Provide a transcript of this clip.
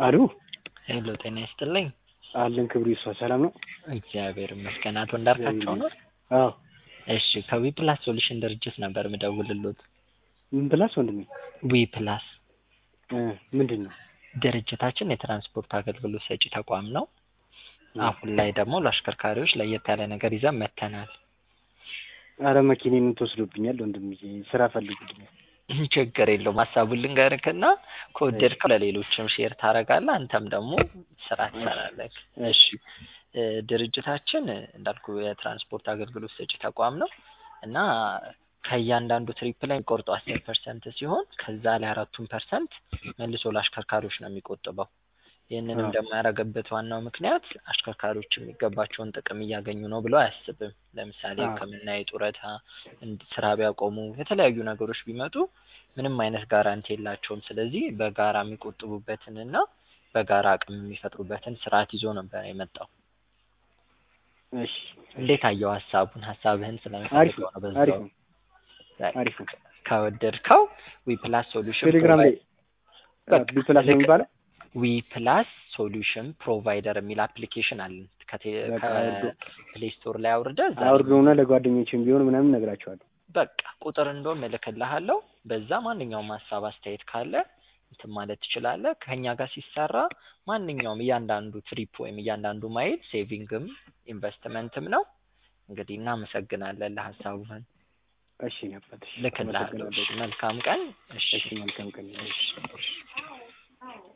አሉ ሄሎ ጤና ይስጥልኝ። አለን ክብሩ ይስፋ ሰላም ነው? እግዚአብሔር ይመስገን። አቶ እንዳርካቸው ነው? አዎ እሺ ከዊ ፕላስ ሶሉሽን ድርጅት ነበር ምደውልሎት። ምን ፕላስ ወንድሜ? ዊ ፕላስ እ ምንድን ነው? ድርጅታችን የትራንስፖርት አገልግሎት ሰጪ ተቋም ነው። አሁን ላይ ደግሞ ለአሽከርካሪዎች ለየት ያለ ነገር ይዘን መጥተናል። አረ መኪኔን ተወስዶብኛል ወንድምዬ፣ ስራ ፈልጉልኛል። ችግር የለውም ሀሳቡን ልንገርክና ከወደድከው ለሌሎችም ሼር ታደርጋለህ፣ አንተም ደግሞ ስራ ትሰራለህ። እሺ እ ድርጅታችን እንዳልኩ የትራንስፖርት አገልግሎት ሰጪ ተቋም ነው እና ከእያንዳንዱ ትሪፕ ላይ የሚቆርጠው አስር ፐርሰንት ሲሆን ከዛ ላይ አራቱን ፐርሰንት መልሶ ለአሽከርካሪዎች ነው የሚቆጥበው። ይህንንም ደግሞ ያደረገበት ዋናው ምክንያት አሽከርካሪዎች የሚገባቸውን ጥቅም እያገኙ ነው ብሎ አያስብም። ለምሳሌ አዎ። ሕክምና፣ የጡረታ፣ እንድ- ስራ ቢያቆሙ የተለያዩ ነገሮች ቢመጡ ምንም አይነት ጋራንቲ የላቸውም። ስለዚህ በጋራ የሚቆጥቡበትንና በጋራ አቅም የሚፈጥሩበትን ስርዓት ይዞ ነበር የመጣው። እሺ እንዴት አየው ሀሳቡን? ሀሳብህን አሪፍ ስለምፈልገው ነው ነው አሪፍ በዛው ነው አሪፍ ነው። ከወደድከው ዊ ፕላስ ሶሉሽን ቴሌግራም ላይ በቃ ቢ ፕላስ ነው የሚባለው ዊ ፕላስ ሶሉሽን ፕሮቫይደር የሚል አፕሊኬሽን አለን። በቃ አውርዶ- ከፕሌይ ስቶር ላይ አውርደህ እዛ ላይ አውርደውና ለጓደኞችም ቢሆን ምናምን እነግራቸዋለሁ። በቃ ቁጥር እንደውም እልክልሃለሁ። በዛ ማንኛውም ሀሳብ አስተያየት ካለ እንትን ማለት ትችላለህ። ከኛ ጋር ሲሰራ ማንኛውም እያንዳንዱ ትሪፕ ወይም እያንዳንዱ ማይል ሴቪንግም ኢንቨስትመንትም ነው። እንግዲህ እናመሰግናለን ለሀሳቡህን እሺ ነበር። ልክልሃለሁ። እሺ፣ መልካም ቀን። እሺ እሺ መልካም ቀን። እሺ።